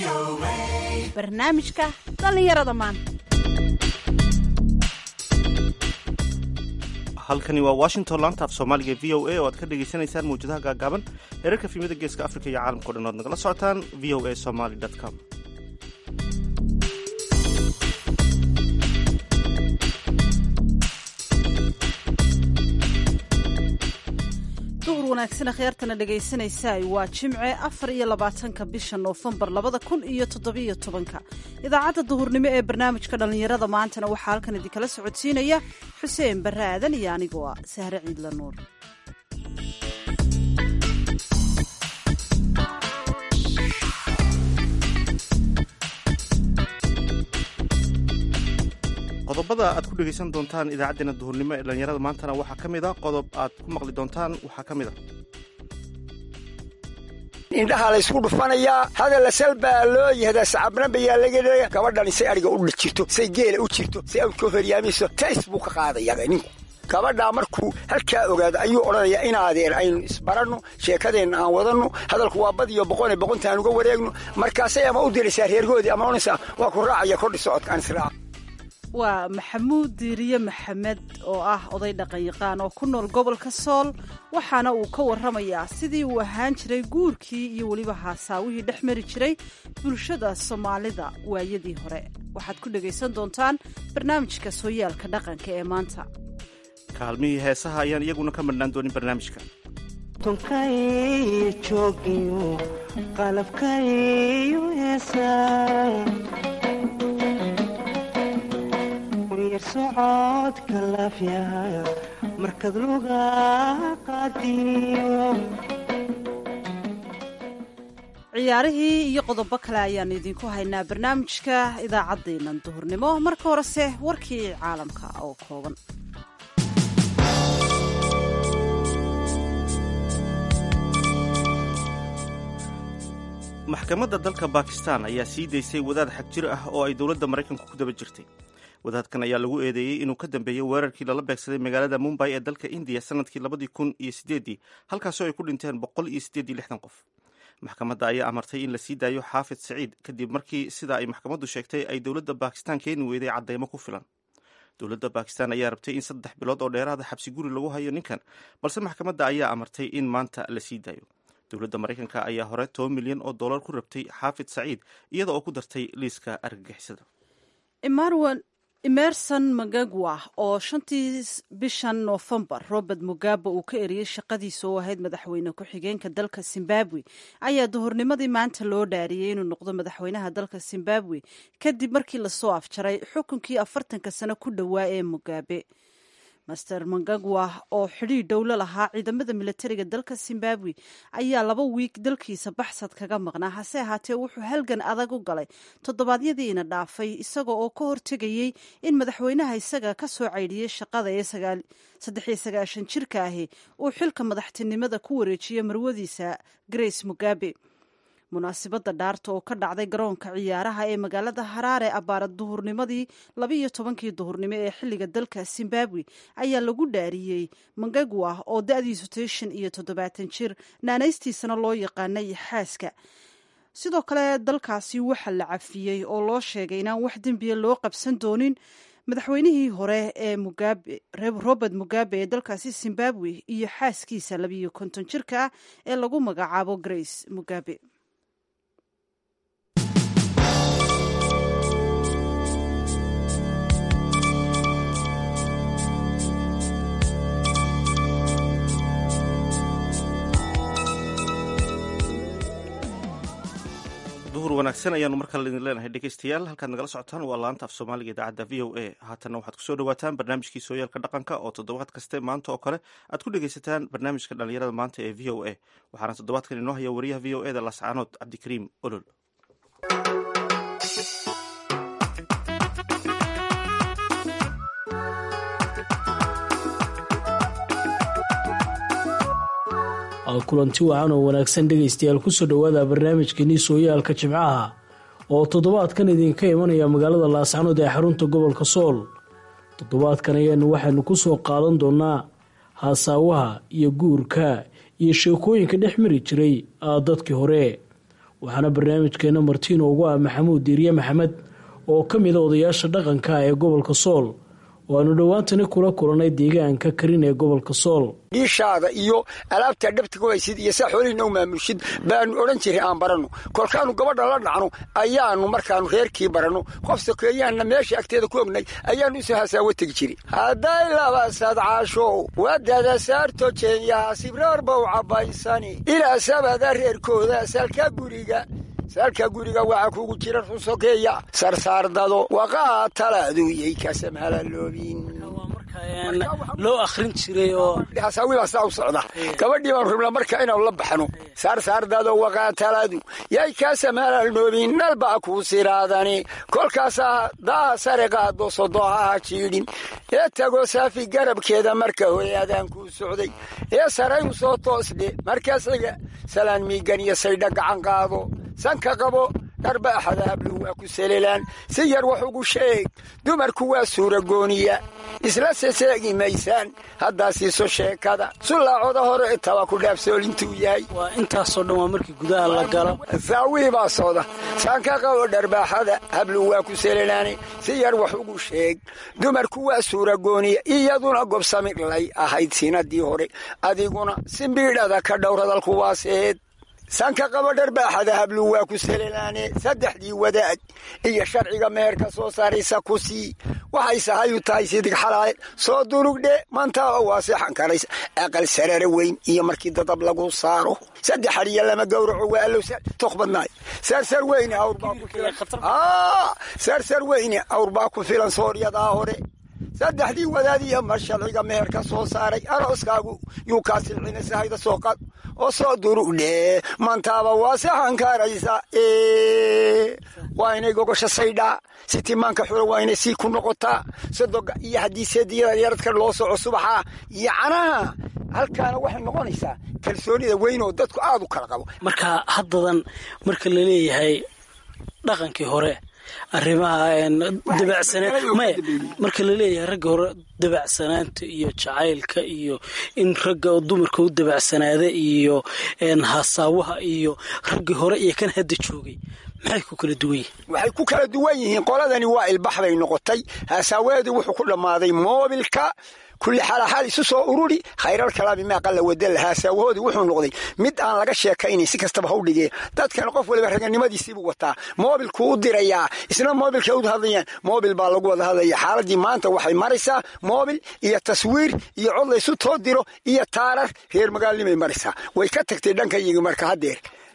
barnaamijka dhallinyarada maanta halkani waa washington laanta af soomaaliga v o a oo aad ka dhagaysanaysaan mawjadaha gaagaaban heerarka fiimada geeska afrika iyo caalamkao dhan oad nagala socotaan v o a somaly com duhur wanaagsan akhyaartana dhegaysanaysaay waa jimce afar iyo labaatanka bisha noofembar labada kun iyo toddobiyo tobanka idaacadda duhurnimo ee barnaamijka dhallinyarada maantana waxaa halkan idinkala socodsiinaya xuseen barre aadan iyo anigoo ah sahre ciidla nuur qodobada aad ku dhegaysan doontaan idaacaddeenna duhurnimo ee dhallinyarada maantana waxaa ka mid a qodob aad ku maqli doontaan waxaa ka mid a indhaha laysku dhufanayaa hadalla sal baa loo yihahdaa sacabna bayaa laga leeya gabadhani say adhiga u jirto say geela u jirto say awdka horyaamayso tays buu ka qaadaya ninku gabadhaa markuu halkaa ogaado ayuu odhanayaa inaadeen aynu isbaranno sheekadeenna aan wadanno hadalku waa badiyo boqone boqonta aan uga wareegno markaasay ama u diraysaa reergoodii ama odhanaysaa waa ku raacaya kordhi socodka aan israac waa maxamuud diiriye maxamed oo ah oday dhaqanyaqaan oo ku nool gobolka sool waxaana uu ka warramayaa sidii uu ahaan jiray guurkii iyo weliba haasaawihii dhex mari jiray bulshada soomaalida waayadii hore waxaad ku dhegaysan doontaan barnaamijka sooyaalka dhaqanka ee maanta kaalmihii heesaha ayaan iyaguna ka madhnaan doonin barnaamijka tunkay joogiyo qalabkayo heesaa socodka laafya markad luga qaadiyo ciyaarihii iyo qodobo kale ayaan idinku haynaa barnaamijka idaacaddeennan duhurnimo marka horese warkii caalamka oo kooban maxkamadda dalka bakistan ayaa sii daysay wadaad xag jir ah oo ay dowladda maraykanku ku daba jirtay wadaadkan ayaa lagu eedeeyey inuu ka dambeeyey weerarkii lala beegsaday magaalada mumbay ee dalka indiya sanadkii labadii kun iyo sideedii halkaasoo ay ku dhinteen boqol iyo sideed iyo lixdan qof maxkamadda ayaa amartay in la sii daayo xaafid saciid kadib markii sida ay maxkamaddu sheegtay ay dowladda bakistan keeni weyday caddeymo ku filan dowladda bakistan ayaa rabtay in saddex bilood oo dheeraada xabsi guri lagu hayo ninkan balse maxkamadda ayaa amartay in maanta la sii daayo dowladda maraykanka ayaa hore toban milyan oo dollar ku rabtay xaafid saciid iyada oo ku dartay liiska argagixisada emerson magagwa oo shantii bishan noofembar robert mugabe uu ka eriyey shaqadiisa oo ahayd madaxweyne ku-xigeenka dalka zimbabwe ayaa duhurnimadii maanta loo dhaariyey inuu noqdo madaxweynaha dalka zimbabwe kadib markii lasoo afjaray xukunkii afartanka sano ku dhowaa ee mugabe master mangagwa oo xidhiir dhowlo lahaa ciidamada militariga dalka zimbabwe ayaa laba wiig dalkiisa baxsad kaga maqnaa hase ahaatee wuxuu halgan adag u galay toddobaadyadiina dhaafay isaga oo ka hortegayey in madaxweynaha isaga ka soo caydhiyey shaqada ee saddexiyo sagaashan jirka ahi uu xilka madaxtinimada ku wareejiyo marwadiisa grace mugabe munaasibadda dhaarta oo ka dhacday garoonka ciyaaraha ee magaalada haraare abbaara duhurnimadii labiiyo tobankii duhurnimo ee xilliga dalka zimbabwe ayaa lagu dhaariyey mangagwa oo da-diisu tay shan iyo toddobaatan jir naanaystiisana loo yaqaanay xaaska sidoo kale dalkaasi waxaa la cafiyey oo loo sheegay inaan wax dembiya loo qabsan doonin madaxweynihii hore ee mugabe robert mugabe ee dalkaasi zimbabwe iyo xaaskiisa labiiyo konton jirka ah ee lagu magacaabo grace mugabe duhur wanaagsan ayaanu mar kale idin leenahay dhegeystayaal halkaad nagala socotaan waa laanta af soomaaliga idaacadda v o a haatanna waxaad kusoo dhawaataan barnaamijkii sooyaalka dhaqanka oo toddobaad kaste maanta oo kale aad ku dhegeysataan barnaamijka dhallinyarada maanta ee v o a waxaana toddobaadkan inoo haya wariyaha v o e da lascaanood cabdikariim olol kulanti wacan oo wanaagsan dhegaystayaal kusoo dhowaada barnaamijkeenii sooyaalka jimcaha oo toddobaadkan idinka imanaya magaalada laascanood ee xarunta gobolka sool toddobaadkan ayaanu waxaanu kusoo qaadan doonaa haasaawaha iyo guurka iyo sheekooyinka dhex mari jiray dadkii hore waxaana barnaamijkeena martiino ugu ah maxamuud diiriye maxamed oo ka mida odayaasha dhaqanka ee gobolka sool oo aanu dhowaantani kula kulannay deegaanka karin ee gobolka sool dhiishaada iyo alaabtaa dhabta ku haysid iyo saa xoolihiina u maamushid baanu odhan jiray aan baranno kolkaannu gabadha la dhacno ayaannu markaannu reerkii baranno qof sokeeyaanna meesha agteeda ku ognay ayaannu isu hasaawo tegi jiri hadday laba sadcaashow wadada saarto jeenyaha sibraar bow cabbaysani ilaa sabada reerkooda salka guriga salka guriga waxaa kugu jira run sokeeya sarsaardado waqaa talaaduyay kasamhalaloobin loo akhrin jiray oo hasaawiibaa saa u socda gabadhii baanu rabnaa marka inaanu la baxno saarsaardado waqaataladu yay kaasamaalnoobin nalbaa kuu siraadani kolkaasaa daaha sare qaado sodohaha jiidhin ee tago saafi garabkeeda marka hooyaadaan kuu socday ee saray u soo toosdhe markaasiga salaan miigan iyo saydha gacan qaado sanka qabo dharba axada habluhu waa ku selelaan si yar wax ugu sheeg dumarku waa suuragooniya isla seseegi maysaan haddaa siiso sheekada sullaacoda hore taba ku dhaafsoolintuu yahay waa intaasoo dhan waa markii gudaha la galo saawii baa socda sanka qabo dharbaaxada habluhu waa ku selelaane si yar wax ugu sheeg dumarku waa suuragooniya iyaduna gobsamidlay ahayd sinadii hore adiguna simbiidhada ka dhowradalku waaseed sanka qabo dharbaaxada hablu waa ku selelaane saddexdii wadaad iyo sharciga meherka soo saaraysa ku sii waxay sahayu tahay sidig xalaale soo durugdhe mantaaba waa seexan karaysa aqal sarare weyn iyo markii dadab lagu saaro saddex hadiya lama gowraco waa allow tok badnaay saarsar weyne awrbaa ku filan saarsar weyne awrbaa ku filan sooryadaa hore saddexdii wadaad iyo mar sharciga meherka soo saaray arooskaagu yuu kaa silcina sahayda soo qad oo soo durugdhe mantaaba waa seexan karaysa waa inay gogosha saydhaa si timaanka xula waa inay sii ku noqotaa sodoga iyo haddii seediyada yaradka loo soco subaxa iyo canaha halkaana waxay noqonaysaa kalsoonida weyn oo dadku aad u kala qabo marka haddadan marka la leeyahay dhaqankii hore arrimaha dabacsanaan maya marka la leeyahay ragga hore dabacsanaanta iyo jacaylka iyo in ragga dumarka u dabacsanaada iyo hasaawaha iyo raggii hore iyo kan hadda joogay maxay ku kala duwan yihiin waxay ku kala duwan yihiin qoladani waa ilbax bay noqotay hasaaweedii wuxuu ku dhammaaday moobilka kulli xalaxaal isu soo ururi khayral kalaami maaqalla wadala haasaawahoodii wuxuu noqday mid aan laga sheekaynayn si kastaba ha u dhigee dadkana qof waliba raganimadiisiibuu wataa moobilkuu u dirayaa isna moobilkay u hadlayaan moobil baa lagu wada hadlaya xaaladii maanta waxay maraysaa moobil iyo taswiir iyo cod laysu too diro iyo taarar reer magaalnimay maraysaa way ka tagtay dhanka iyagi marka haddeer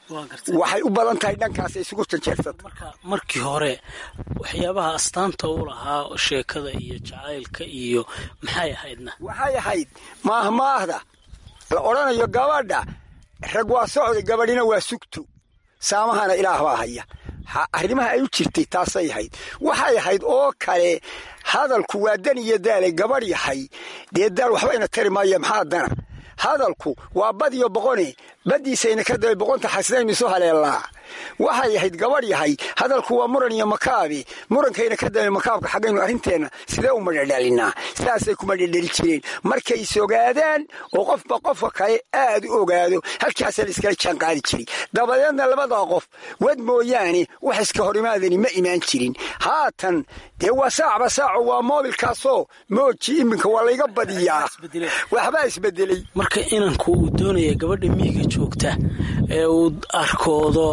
waxay u badan tahay dhankaas isugu janjeersata marka markii hore waxyaabaha astaanta u lahaa sheekada iyo jacaylka iyo maxay ahaydna waxay ahayd maahmaahda la odhanayo gabadha rag waa socday gabadhina waa sugto saamahana ilaah baa haya arrimaha ay u jirtay taasay ahayd waxay ahayd oo kale hadalku waa dan iyo daalay gabadh yahay dee daal waxbayna tari maaya maxaa dana hadalku waa badiyo boqone badiisayna ka dabay boqonta xasidaynu isu haleellaa waxay ahayd gabadh yahay hadalku waa muran iyo makaabi murankayna ka dabay makaabka xaggaynu arrinteenna sidee u madhadhalinaa saasay ku madhadhali jireen markay is ogaadaan oo qofba qofka kale aad u ogaado halkaasaa la iskala jaan qaadi jiray dabadeedna labadaa qof wad mooyaane wax iska horimaadani ma imaan jirin haatan dee waa saacba saaco waa moobilkaasoo mooji iminka waa layga badiyaa waxbaa isbedelay marka inanku uu doonaya gabadha miyiga joogta ee uu arkoodo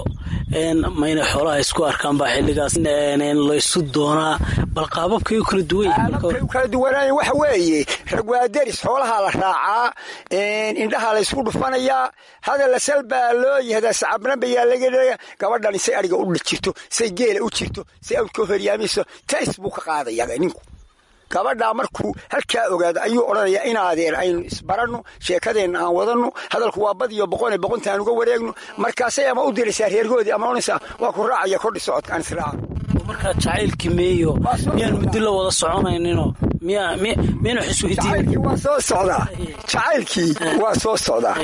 mayna xoolaha isku arkaan baa xilligaas laysu doonaa bal qaababkay u kala duwan yihiin kala duwanaayen waxa weeye rag waa deris xoolahaa la raacaa indhahaa laysku dhufanayaa hadalla sal baa loo yihahdaa sacabnabayaa laga gabadhani say ariga u jirto say geela u jirto say awdka horyaamayso tays buu ka qaadaya ninku gabadhaa markuu halkaa ogaado ayuu odhanayaa inaadeer aynu isbaranno sheekadeenna aan wadanno hadalku waa badiyo boqone boqonta aan uga wareegno markaasay ama u diraysaa reergoodii ama onaysaa waa ku raacaya kordhi socodka aan israaco markaa jacaylkii meeyo miyaan muddo la wada soconayninoo miyayna xisweydiin waa soo socdaa jacaylkii waa soo socdaa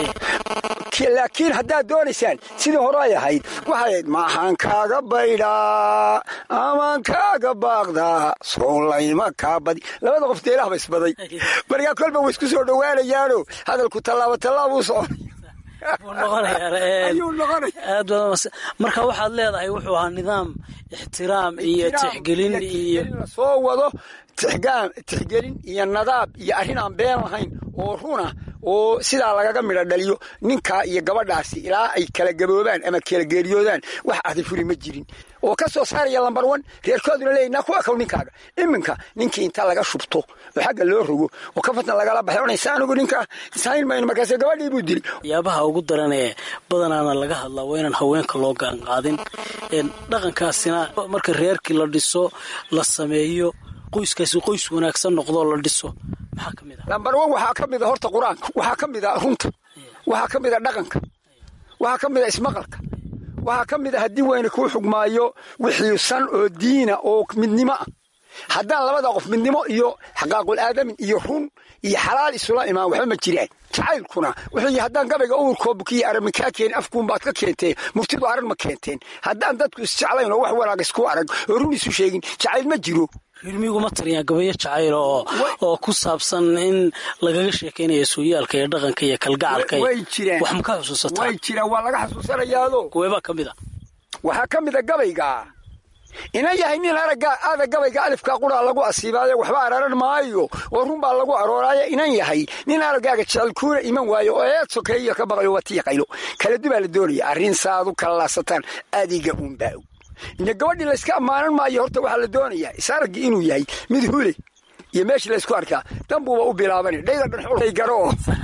laakiin haddaad doonaysaan sidii hore ay ahayd waxay ahayd maaxaan kaaga baydhaa amaan kaaga baaqdaa sowlayma kaa badi labada qof deelaha ba isbaday markaa kolba way isku soo dhowaanayaano hadalku tallaabo tallaabuu soconaya buu noqonayaa ayuu noqonaya aad badan mas- marka waxaad leedahay wuxuu ahaa nidaam ixtiraam iyo tixgelin iyo la soo wado tixgaan tixgelin iyo nadaab iyo arrin aan been lahayn oo runa oo sidaa lagaga midho dhaliyo ninkaa iyo gabadhaasi ilaa ay kala gaboobaan ama kala geeriyoodaan wax ahdi furi ma jirin oo ka soo saaraya lambar one reerkooduna leeyahy naa ku ekow ninkaaga iminka ninkii inta laga shubto oo xagga loo rogo oo kafatna lagala baxay onaysa anigu ninkaa sayn mayno markaase gabadhii buu dili waxyaabaha ugu daran ee badanaana laga hadlaa waa inaan haweenka loo gaanqaadin Een, dhaqankaasina marka reerkii la dhiso la sameeyo qoyskaasi qoys wanaagsan noqdoo la dhiso maxaa ka mid ah lambar one waxaa ka mid a horta qur-aanka waxaa ka mid a runta waxaa ka mid a dhaqanka waxaa ka mid a ismaqalka waxaa ka mid a haddii weyne kuu xugmaayo wixii san oo diina oo midnimo ah haddaan labada qof midnimo iyo xaqaaqul aadamin iyo run iyo xalaal isula imaan waxba ma jiraan jacaylkuna wuxuu yihi haddaan gabayga uurkoo bukiya aragmi kaa keenin afkuunbaad ka keenteen murtidu arag ma keenteen haddaan dadku isjeclayn oo wax wanaag isku arag oo run isu sheegin jacayl ma jiro reermiguma tariyaa gabayo jacayl oo oo ku saabsan in lagaga sheekaynayo sooyaalka iyo dhaqanka iyo kalgacalka iyo- way jiraan wax ma ka xusuusataa way jiraan waa laga xasuusanayaado kuweebaa ka mid a waxaa ka mid a gabayga inan yahay nin aragga aada gabayga alifka quraa lagu asiibaayo waxba araran maayo oo run baa lagu arooraayo inan yahay nin araggaaga jecel kuuna iman waayo oo eed sokeeyo ka baqayo watiya qaylo kala dubaa la doonaya arrin saadu kala laasataan adiga uunbaa ina gabadhii layska ammaanan maayo horta waxaa la doonayaa isaraggii inuu yahay mid hule iyo meeshii laysku arkaa danbuuba u bilaabanay dhayda dhan xulay garo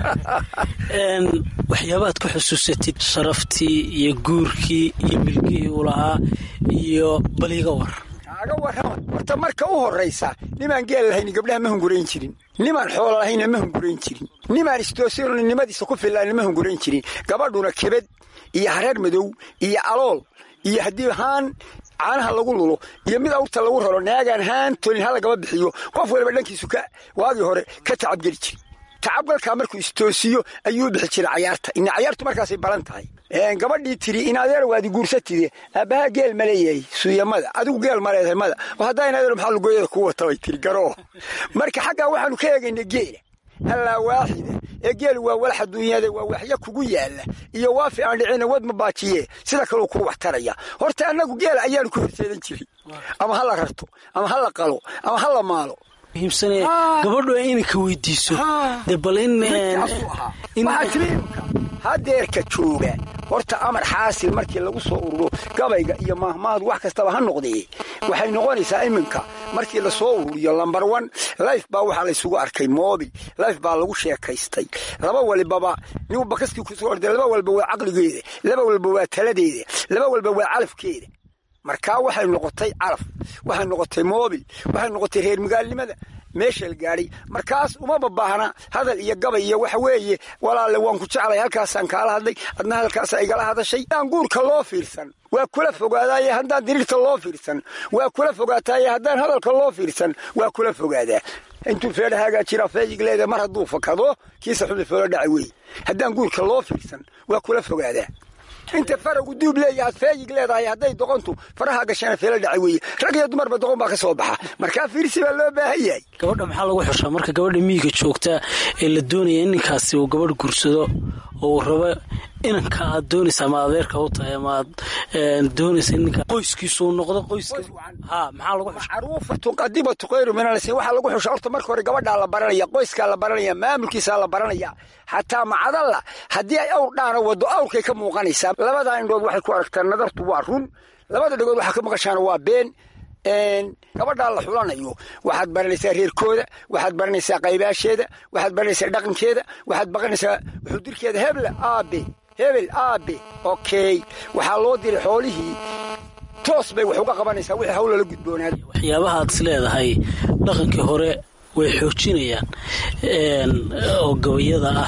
Een, waxyaabaad ku xusuusatid sharaftii iyo guurkii iyo milgihii uu lahaa iyo baliga war kaaga warrama horta marka u horraysa nimaan geel lahayn gabdhaha ma hungurayn jirin nimaan xoolo lahayna ma hungurayn jirin nimaan istoosinona nimadiisa ku fillaana ma hungurayn jirin gabadhuna kebed iyo hareer madow iyo alool iyo haddii haan caanaha lagu lulo iyo mid awrta lagu raro naagaan haan tolin ha lagaba bixiyo qof waliba dhankiisu ka waagii hore ka tacabgeli jiri tacabgalkaa markuu istoosiyo ayuu bixi jiray cayaarta ina cayaartu markaasay balan tahay Een, gabadhii tiri in adeer waadi guursatide aabbaha geel ma leeyahay suuyamada adigu geel ma leedahay mada oo haddaa in adeer maxaa lugooyada ku wata bay tiri garoo marka xaggaa waxaanu ka eegayna geela allaa waaxida ee geelu waa walax adduunyada waa waxyo kugu yaalla iyo waafi aan dhicina wad ma baajiye sida kaleu kuu waxtaraya horta annagu geela ayaanu ku horseedan jirin ama ha la rarto ama ha la qalo ama ha la maalo muhiimsane Ah. gabadhu ay inanka weydiiso Ah. dee bal in Midkaasuu ahaa. in- waxaa tiri imika hadeerka jooga horta amar xaasil markii lagu soo ururo gabayga iyo mahmaadu wax kastaba ha noqdee waxay noqonaysaa iminka markii lasoo ururiyo lambar one life baa waxaa laysugu arkay mobil life baa lagu sheekaystay laba walibaba nin bakaskii kusoo orday laba walba waa caqligeeda laba walba waa taladeeda laba walba waa calafkeeda markaa waxay noqotay calaf waxay noqotay moobil waxay noqotay reer magaalnimada meesha la gaadhay markaas umaba baahna hadal iyo gabay iyo waxa weeye walaalle waan ku jeclay halkaasaan kaala hadlay adna halkaasa igala hadashay haddaan guurka loo fiirsan waa kula fogaadaaye haddaan diriirta loo fiirsan waa kula fogaataaye haddaan hadalka loo fiirsan waa kula fogaadaa intuu feedhahaagaa jira feejig leeda mar hadduu fakado kiisa xuli feelo dhacay wey haddaan guurka loo fiirsan waa kula fogaadaa inta faragu duub leeyahaad feeyig leedahay hadday doqontu faraha gashana feelo dhacay weeye rag iyo dumarba doqon baa ka soo baxa markaa fiirsi baa loo baahan yahay gabadha maxaa lagu xushaa marka gabadha miyiga joogta ee la doonaya in ninkaasi uu gabadh guursado oo uu rabo inanka aad doonaysa ama adeerka u tahay ama aad een, doonaysa in ninka qoyskiisu uu noqdo qoyska ha maxaa lagu xushaa macruufatu qadibatu khayru min alsin waxaa lagu xusha horta marka hore gabadhaa la baranaya qoyskaa la baranaya maamulkiisaa la baranaya xataa macadalla haddii ay awr dhaana wado awrkay ka muuqanaysaa labadaa indhood waxay ku aragtaa nadartu waa run labada dhagood waxaa ka maqashaana waa been Een, gabadhaa la xulanayo waxaad baranaysaa reerkooda waxaad baranaysaa qaybaasheeda waxaad baranaysaa dhaqankeeda waxaad baranaysaa xudirkeeda heble aabe hebel aabe okay waxaa loo diray xoolihii toos bay wax uga qabanaysaa wixii hawla la gudboonaaday waxyaabaha aad is leedahay dhaqankii hore way xoojinayaan een, oo gabayada ah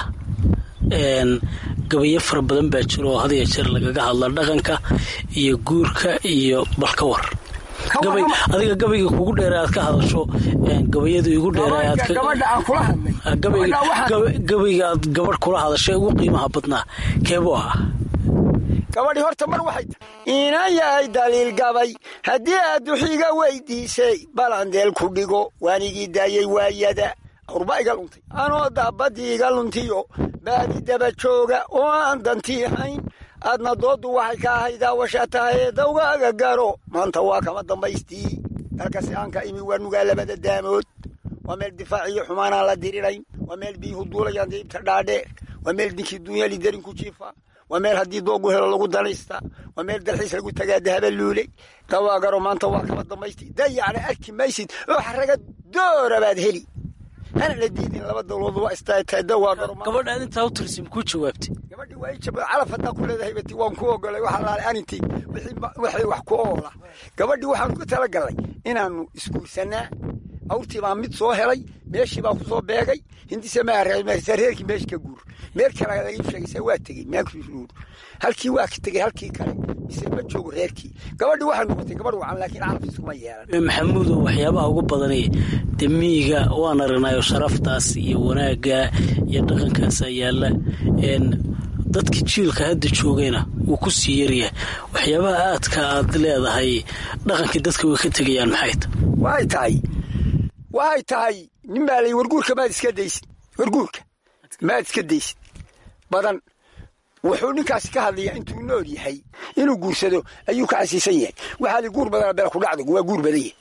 een, gabayo fara badan baa jiro oo had iyo jeer lagaga hadla dhaqanka iyo guurka iyo balkawar Ka gabay warrama. adiga gabayga kugu dheera aad ka hadasho een, gabayadu igu dheera aad ka gabadha aan kula hadlay Ah, gabayga Gabadha waxaan- gaba- gabayga aad gabadh kula hadashay ugu qiimaha badnaa keebuu ah gabadhii horta mar waxay tahay inan yahay daliil gabay haddii aad duxiga weydiisay balandeel ku dhigo waanigii daayey waayada awrbaa iga luntay anoo daabadii iga luntiyo baadi daba jooga oo aan dantii hayn aadna dooddu waxay ka ahay daawasha tahay dawgaaga garo maanta waa kama dambaystii dalkasi aan ka imi waa nugaa labada daamood waa meel difaaciyo xumaanaan la dirirayn waa meel biyuhu duulayaan diibta dhaadheer waa meel dinkii dunyali darin ku jiifa waa meel haddii doogu helo lagu danaysta waa meel dalxiis lagu tagaa dahaba luuley dawaagaro maanta waa kama dambaystii dayacna arki maysid oo xaraga doora baad heli hana la diidin laba dawladood waa istaagtahay dawaagaro gabadhaad intaa u tirsi makuu jawaabtay gabadhii waa ii jab calaf haddaan ku leedahay bati waan ku ogolay waxa laale anintii wixii wax ku oola gabadhii waxaanu ku talagalnay inaannu isguursanaa awrtii baa mid soo helay meeshii baa ku soo beegay hindise maareerkii meeshi ka guur meel kale laga sheegaysa waa tegey meelkuur halkii waa ka tegey halkii kale mise ma joogo reerkii gabadhii waxay noqotay gabadh wacan laakiin calaf iskuma yeelan maxamuudow waxyaabaha ugu badanay dee miyiga waan aragnayo sharaftaas iyo wanaagga iyo dhaqankaasaa yaalla dadka jiilka hadda joogayna wuu ku sii yaryahay waxyaabaha aadka aad leedahay dhaqankii dadka way ka tegayaan maxay ta waxay tahay waxay tahay nin baa lay warguurka maad iska daysid warguurka maad iska daysid badan wuxuu ninkaasi ka hadlayaa intuu nool yahay inuu guursado ayuu ka xasiisan yahay waxaa li guur badana bela ku dhacdo waa guur badan yahay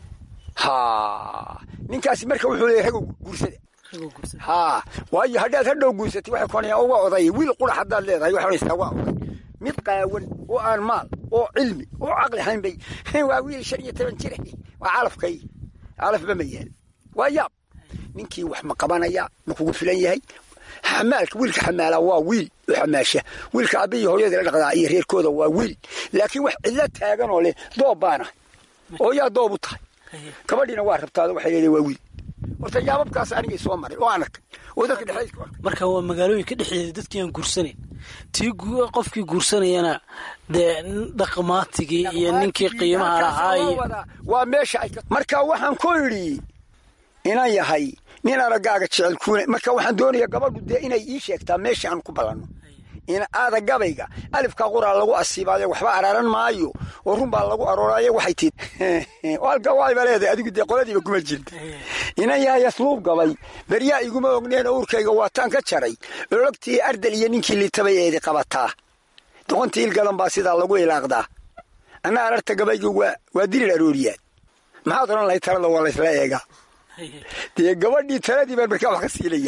ha ninkaasi marka wuxuu leeyahy ragow guursada ha waayo haddaad hadhow guursatay waxay kuonayaan oo waa odaya wiil qurax haddaad leedahay waxay onaysaa waa oday mid qaawan oo aan maal oo cilmi oo caqli hayn bay waa wiil shan iyo toban jira waa calafkay calafba ma yaal waa yaab ninkii wax ma qabanaya ma kugu filan yahay xamaalka wiilka xamaala waa wiil u xamaasha wiilka aabbiyi hooyadii la dhaqdaa iyo reerkooda waa wiil laakiin wax cidlo taagan oo leh doob baana oo yaa doob u tahay gabadhiina waa rabtaado waxay leedahay waa wiil horta yaababkaas anigay soo maray oo aan arkay oo dadka dhexeedka arkay marka waa magaalooyinka dhexdeeda dadkii aan guursanayn tii qofkii guursanayana dee dhaqmaatigii iyo ninkii qiimaha lahaa iyo waa meesha ay marka waxaan ku idhi inan yahay nin aragaaga jecel kuuna marka waxaan doonayaa gabadhu dee inay ii sheegtaa meesha aan ku ballanno aada gabayga alifka quraa lagu asiibaayo waxba araaran maayo oo run baa lagu arooraayo waxay tii halka waayba leedahay adigu dee qoladiiba kuma jirta inan yahay asluub gabay beryaa iguma ogneen owrkayga waataan ka jaray ologtii ardal iyo ninkii liitabay eedi qabataa doqontii ilgadan baa sidaa lagu ilaaqdaa anna ararta gabayga waa dirir arooriyaad maxaad odhan lahayd talada waa laysla eegaa dee gabadhii taladii baan markaa wax ka siinaya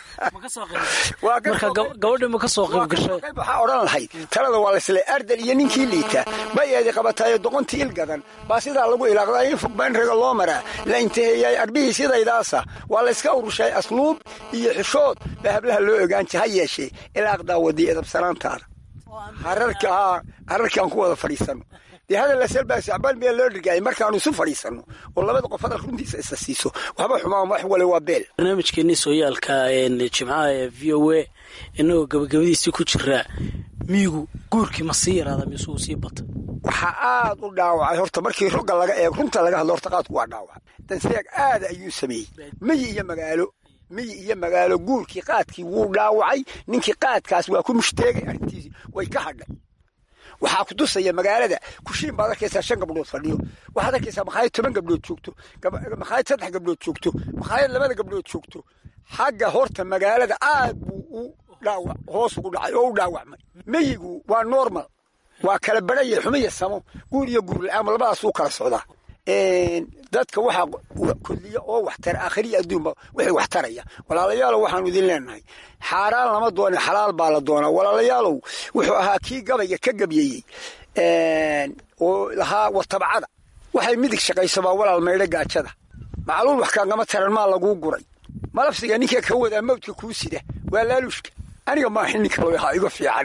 marka gabadhi ma ka soo qayb gashay waxaa odhan lahayd talada waa laysle ardal iyo ninkii liita bay eedi qabataayo doqontii ilgadan baa sidaa lagu ilaaqdaa in fog baan raga loo maraa la intaheeyay arbihii sidaydaasa waa layska urushay asluub iyo xishood baa hablaha loo ogaanji ha yeeshee ilaaqdaa wadii edabsanaantaada hararka hararkaan ku wada fadhiisano dee hadal asalbaa sacbaan miyaa loo dhirgaayay markaanu isu fadhiisanno oo labada qof hadal runtiisa isa siiso waxba xumaan wax wale waa beel barnaamijkeenii sooyaalka jimcaha ee v o a inagoo gabagabadiisii ku jiraa miyigu guurkii ma sii yaraada mise uu sii bata waxaa aad u dhaawacay horta markii rogga laga eego runta laga hadlo horta qaadku waa dhaawacay danseeg aada ayuu sameeyey miyi iyo magaalo miyi iyo magaalo guurkii qaadkii wuu dhaawacay ninkii qaadkaas waa ku mushtaegay arrintiisii way ka hadhay waxaa ku tusaya magaalada kushiin baad arkaysaa shan gabdhood fadhiyo waxaad arkaysaa makhaayad toban gabdhood joogto makhaayad saddex gabdhood joogto makhaayad labada gabdhood joogto xagga horta magaalada aad buu u dhaawac hoos ugu dhacay oo u dhaawacmay meyigu waa normal waa kala baraya xumiya samo guur iyo guur la-aan labadaas u kala socdaa dadka waxaa koliya oo waxtara aakhiriya adduunba wixii wax taraya walaalayaalow waxaanu idin leenahay xaaraan lama doone xalaal baa la doonaa walaalayaalow wuxuu ahaa kii gabayga ka gabyeeyey oo lahaa watabcada waxay midig shaqaysabaa walaal maydho gaajada macluul wax kaagama taran maa laguu guray malabsiga ninka ka wadaa mawdka kuu sida waa laaluushka aniga maaha nin kalo ahaa iga fiican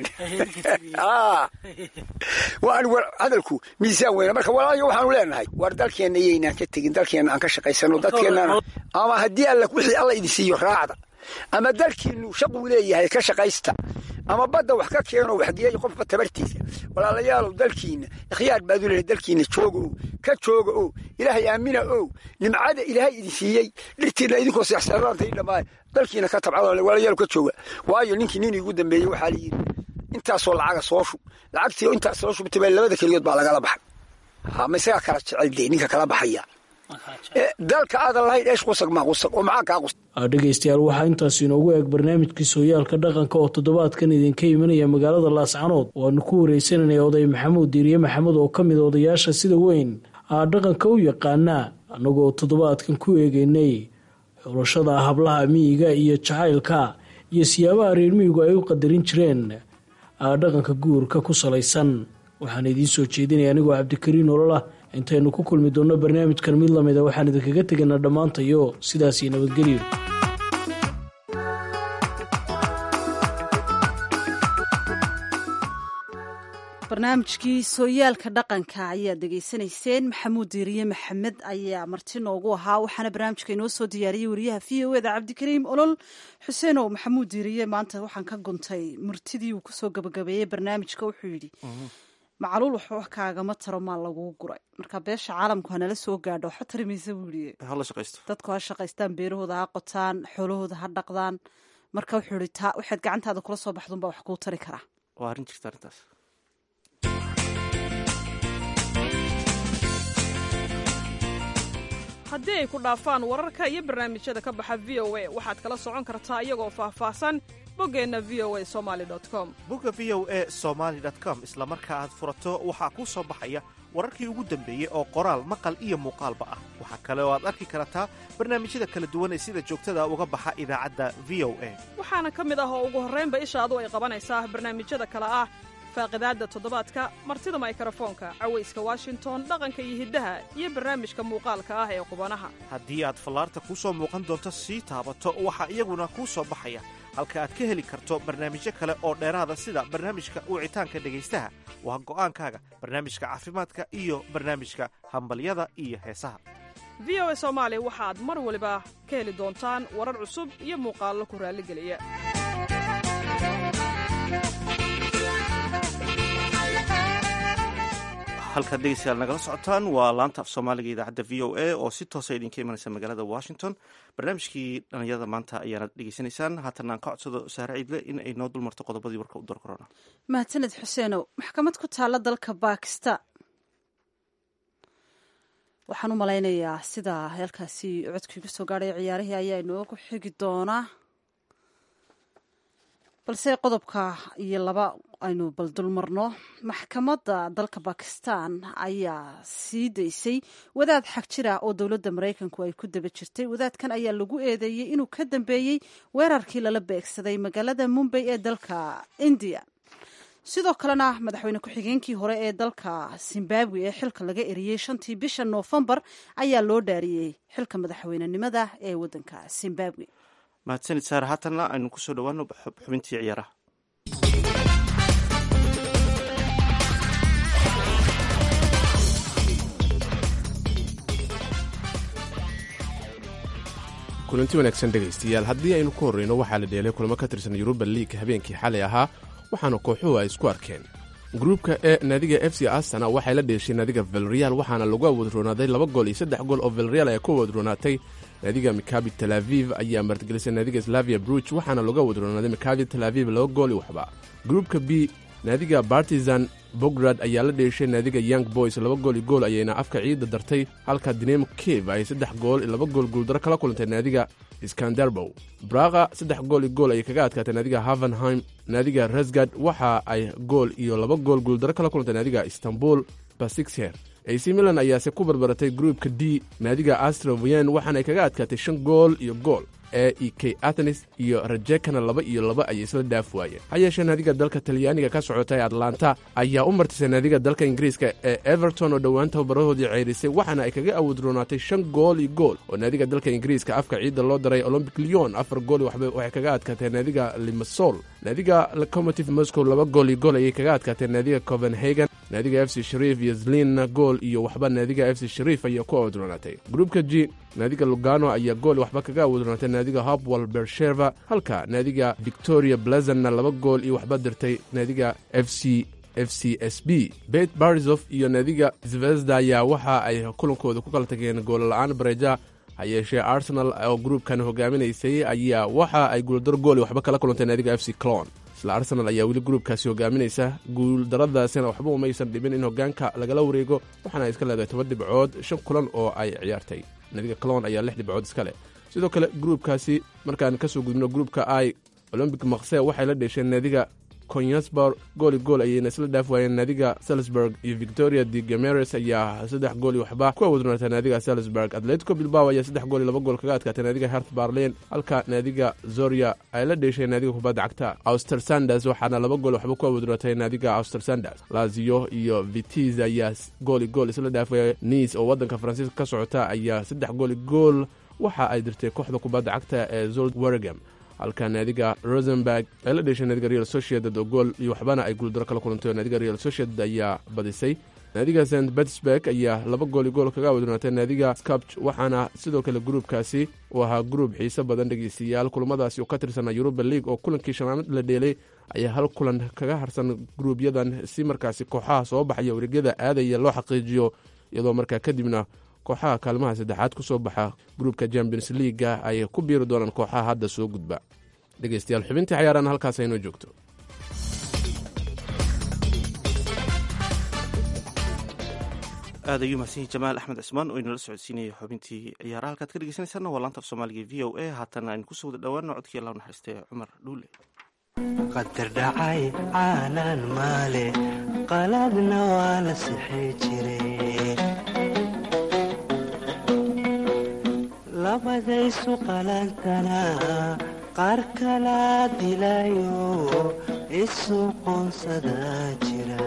waan hadalku miisaan weyna marka walaalyo waxaanu leenahay war dalkeenna iyaynaan ka tegin dalkeenna aan ka shaqaysano dadkeennana ama haddii alla wixii alla idin siiyo raacda ama dalkiinu shaquu leeyahay ka shaqaysta ama badda wax ka keeno waxgeeya qofba tabartiisa walaalayaalow dalkiina ikhyaar baad u leehay dalkiina jooga o ka jooga o ilaahay aamina o nimcada ilaahay idin siiyey dhirtiina idinkoo seexseedaantay dhammaay dalkiina ka tabcado walaalayaal ka jooga waayo ninkii nin igu dambeeyey waxaa la yidhi intaasoo lacaga soo shub lacagtii intaas soo shubtay baa labada keligood baa lagala baxay ma isagaa kala jecel dee ninka kala baxaya dalka aadan lahayn eesh qusag maa qusag oo maxaa kaa qusag dhegaystayaal waxaa intaas inoogu eeg barnaamijkii sooyaalka dhaqanka oo toddobaadkan idinka imanaya magaalada laascanood waanu ku wareysananay oday maxamuud diiriye maxamed oo ka mid odayaasha sida weyn aa dhaqanka u yaqaanaa annagoo toddobaadkan ku eegeynay xulashada hablaha miyiga iyo jacaylka iyo siyaabaha reer miyigu ay u qadarin jireen dhaqanka guurka ku salaysan waxaan idiin soo jeedinaya anigoo cabdikariin ololah intaynu ku kulmi doonno barnaamijkan mid lamida waxaan idinkaga tegaynaa dhammaantayo sidaasii nabadgelyo barnaamijkii sooyaalka dhaqanka ayaad degeysanayseen maxamuud diiriye maxamed ayaa marti noogu ahaa waxaana barnaamijka inoo soo diyaariyey wariyaha v o eda cabdikariim olol xuseenow maxamuud diiriye maanta waxaan ka guntay murtidii uu kusoo gabagabeeyey barnaamijka wuxuu yidhi macaluul waxba wax kaagama taro maa laguu guray marka beesha caalamku hanala soo gaadho waxba tari maysa buu yidhi dadku ha shaqaystaan beerahooda ha qotaan xoolahooda ha dhaqdaan marka wuxuu yidhi taa waxaad gacantaada kula soo baxdunbaa wax kuu tari karaa waa arrin jirta arrintaas haddii ay ku dhaafaan wararka iyo barnaamijyada ka baxa v o a waxaad kala socon kartaa iyagoo faahfaahsan boggeenna v o a somali com bogga v o a somaali com isla marka aad furato waxaa kuu soo baxaya wararkii ugu dambeeyey oo qoraal maqal iyo muuqaalba ah waxaa kale oo aad arki kartaa barnaamijyada kala duwan ee sida joogtada uga baxa idaacadda v o a waxaana ka mid ah oo ugu horraynba ishaadu ay qabanaysaa barnaamijyada kale ah faaqidaadda toddobaadka martida maykarafoonka cawayska washington dhaqanka iyo hiddaha iyo barnaamijka muuqaalka ah ee qubanaha haddii aad fallaarta kuu soo muuqan doonto sii taabato waxaa iyaguna kuu soo baxaya halka aad ka heli karto barnaamijyo kale oo dheeraada sida barnaamijka wicitaanka dhegaystaha waa go'aankaaga barnaamijka caafimaadka iyo barnaamijka hambalyada iyo heesaha v o a soomaali waxaad mar waliba ka heli doontaan warar cusub iyo muuqaallo ku raalligeliya halkaad dhegeystayaal nagala socotaan waa laanta af soomaaliga idaacadda v o a oo si toosa idinka imanaysa magaalada washington barnaamijkii dhalinyarada maanta ayaanad dhegeysanaysaan haatan aan ka codsado saare ciidle in ay noo dulmarto qodobadii warka u dar korona mahadsaned xuseenow maxkamad ku taalla dalka bakistan waxaan u malaynayaa sida halkaasi codkii ku soo gaadhay ciyaarihii ayaa inoogu xigi doonaa balse qodobka iyo laba aynu baldulmarno maxkamadda dalka bakistan ayaa sii daysay wadaad xag jira oo dowladda maraykanku ay ku daba jirtay wadaadkan ayaa lagu eedeeyey inuu ka dambeeyey weerarkii lala beegsaday magaalada mumbay ee dalka indiya sidoo kalena madaxweyne ku-xigeenkii hore ee dalka zimbabwe ee xilka laga eriyey shantii bisha noofembar ayaa loo dhaariyey xilka madaxweynenimada ee waddanka zimbabwe mahadsanid saare haatanna aynu kusoo dhowaano xubintii ciyaaraha kulanti wanaagsan dhegaystayaal haddii aynu ku horreyno waxaa la dheelay kulamo ka tirsan yuruba liig habeenkii xalay ahaa waxaana kooxuhu ay isku arkeen gruubka e naadiga f c astana waxay la dheeshay naadiga velreal waxaana lagu awoodroonaaday laba gool iyo saddex gool oo velreal ay ku awoodroonaatay naadiga mikabi tel aviv ayaa martigelisay naadiga slavia bruch waxaana lagu awoodroonaaday mikabi tel aviv laba gool iyo waxba gruubka b naadiga bartizan bograd ayaa la dheeshay naadiga young boys laba gool iyo gool ayayna afka ciidda dartay halka dinamo cave ay saddex gool iyo laba gool guuldaro kala kulantay naadiga skandarbow braqa saddex gool iyo gool ayay kaga adkaatay naadiga havenheim naadiga rasgad waxa ay gool iyo laba gool guuldaro kala kulantay naadiga istanbul basixher ac milan ayaase ku barbaratay gruupka d naadiga astrovian waxaana ay kaga adkaatay shan gool iyo gool e e k athenes iyo rajekana laba iyo laba ayay isla dhaaf waayeen ha yeeshee naadiga dalka talyaaniga ka socotay atlanta ayaa u martisay naadiga dalka ingiriiska ee everton oo dhowaan tababarahoodii ceyrisay waxaana ay kaga awoodroonaatay shan gool iyo gool oo naadiga dalka ingiriiska afka ciidda loo daray olombic leon afar gool waxba waxay kaga adkaatee naadiga limasol naadiga locomotive moscow laba gool iyo gool ayay kaga adkaatee naadiga copenhagen naadiga f c shariif iyo zlinna gool iyo waxba naadiga f c shariif ayaa ku awoodroonaatay gruupka g naadiga lugano ayaa gool waxba kaga awoodroonaatay naadiga hopwal bersheva halka naadiga victoria blazanna laba gool iyo waxba dirtay naadiga f c f c s b bet barisof iyo naadiga zvezda ayaa waxa ay kulankooda ku kala tageen goolla-aan bareja ha yeeshee arsenal oo gruubkan hogaaminaysay ayaa waxa ay guuldaro gool waxba kala kulantay naadiga f c clon isla arsenal ayaa weli gruubkaasi hogaaminaysa guuldaradaasina waxba umaysan dhibin in hogaanka lagala wareego waxaana ay iska leedahay toban dhibcood shan kulan oo ay ciyaartay nadiga clon ayaa lix dhibcood iska leh sidoo kale gruubkaasi markaan kasoo gudbino gruubka i olombic makse waxay la dheesheen naadiga conyasbor gooli gool ayayna isla dhaaf waayeen naadiga salisburg iyo victoria de gameres ayaa saddex gooli waxba ku awadnoonatay naadiga salisburg atletico bilbao ayaa saddex gooli laba gool kaga adkaatay naadiga hert barlen halka naadiga zoria ay la dheesheen naadiga kubadda cagta auster sanders waxaana laba gool waxba ku awadnootay naadiga auster sanders lazio iyo vitis ayaa gooli gool isla dhaafaya nice oo waddanka faransiiska ka socota ayaa saddex gooli gool waxa ay dirtay kooxda kubadda cagta ee zold wergam halka naadiga rosenberg ay la dheeshay naadiga real sociedad oo gool iyo waxbana ay guuldaro kala kulantay oo naadiga real sociedad ayaa badisay naadiga st petersburg ayaa laba gooli gool kaga wadnootay naadiga scapch waxaana sidoo kale gruubkaasi uu ahaa gruub xiise badan dhegeystayaal kulamadaasi oo ka tirsanaa yuruba league oo kulankii shanaanad la dheelay ayaa hal kulan kaga harsan gruubyadan si markaasi kooxaha soo baxaya wareegyada aadaya loo xaqiijiyo iyadoo markaa kadibna kooxaha kaalmaha saddexaad ku soo baxa gruubka champions leaga ay ku biiri doonaan kooxaha hadda soo gudba dhegeystayaal xubintii cayaarana halkaas aynoo joogto aad ayuu mahadsanyahy jamaal axmed cismaan oo inala socodsiinaya xubintii ciyaaraha halkaad ka dhegeysanaysaana waa laanta af soomaaliga v o a haatan aynu kusoo wada dhowaano codkii allah naxariistay cumar dhuule qadar dhacay caalaan maale qaladna waa la sixi jiray labadaysu qalantana qaar kala dilayo isu qoonsada jira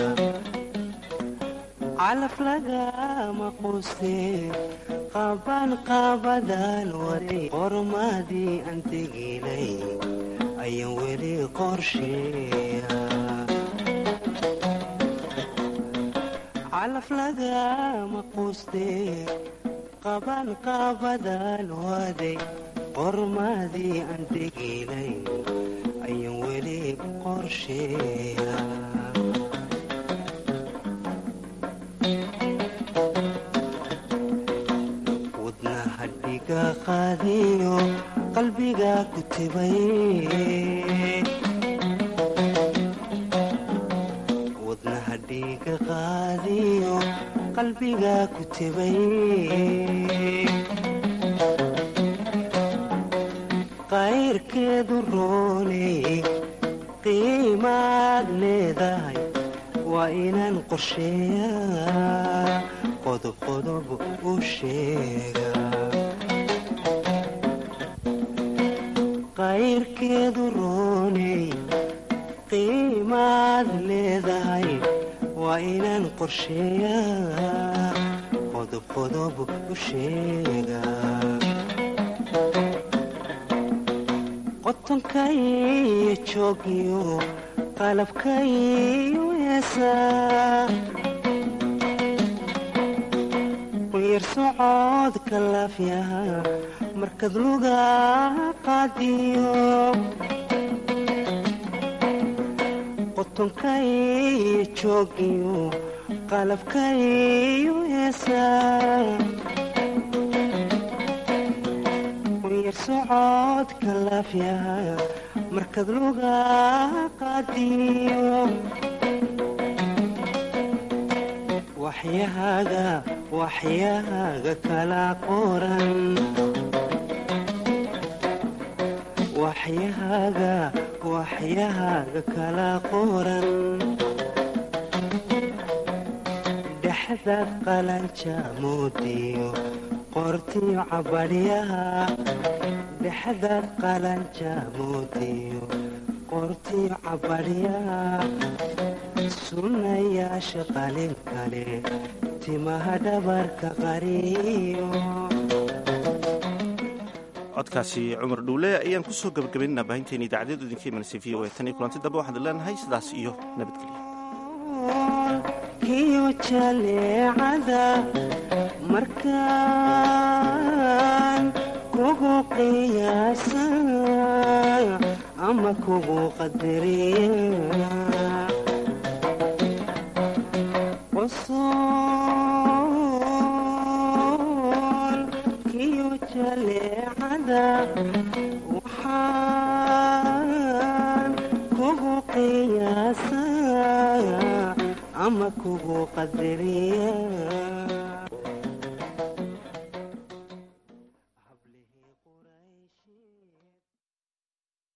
calaf lagama quustee qaban qaabadan waday qormadii aan tegilay ayaan weli qorsheeya calaf lagama quustee qaban qaabadan waday qormadii aan tegilay ayaan weli qorsheeya wadnahadhiga qaadiyo qalbiga ku tibay wadnahadhiga qaadiyo qalbiga ku tibay qayrkeedu rooney qiimaad leedahay waa inaan qorsheeyaa qodobqodob u sheega qayrkeedu rooney qiimaad leedahay waa inaan qorsheeyaa qodobqodob u sheega qotonkaiyo joogiyo qalabkaiyo heesaa yar socodka laafyaha markad luga qaadiyo qotonkaiyo joogiyo qalabkaiyo heesaa yar socodka laafyaha markad luga qaadiyo waxyahaaga waxyahaaga kala qoran waxyahaaga waxyahaaga kala qoran dhexdaad qalanja moodiyo qortiyo cabadhyaha dhexdaad qalanja moodiyo qortiyo cabadhyaha sunnayaasha qalin kale timaha dhabarka qariyo codkaasi cumar dhuule ayaan kusoo gabagabaynana baahinteena idaacadeedu idinka imanaysa v o a tan iyo kulanti dambe waxaan leenahay sidaas iyo nabadgelyo kiyo jaleecada markaan kugu qiyaasa ama kugu qadariya qosool kiyo jaleecada waxaan kugu kugu qadari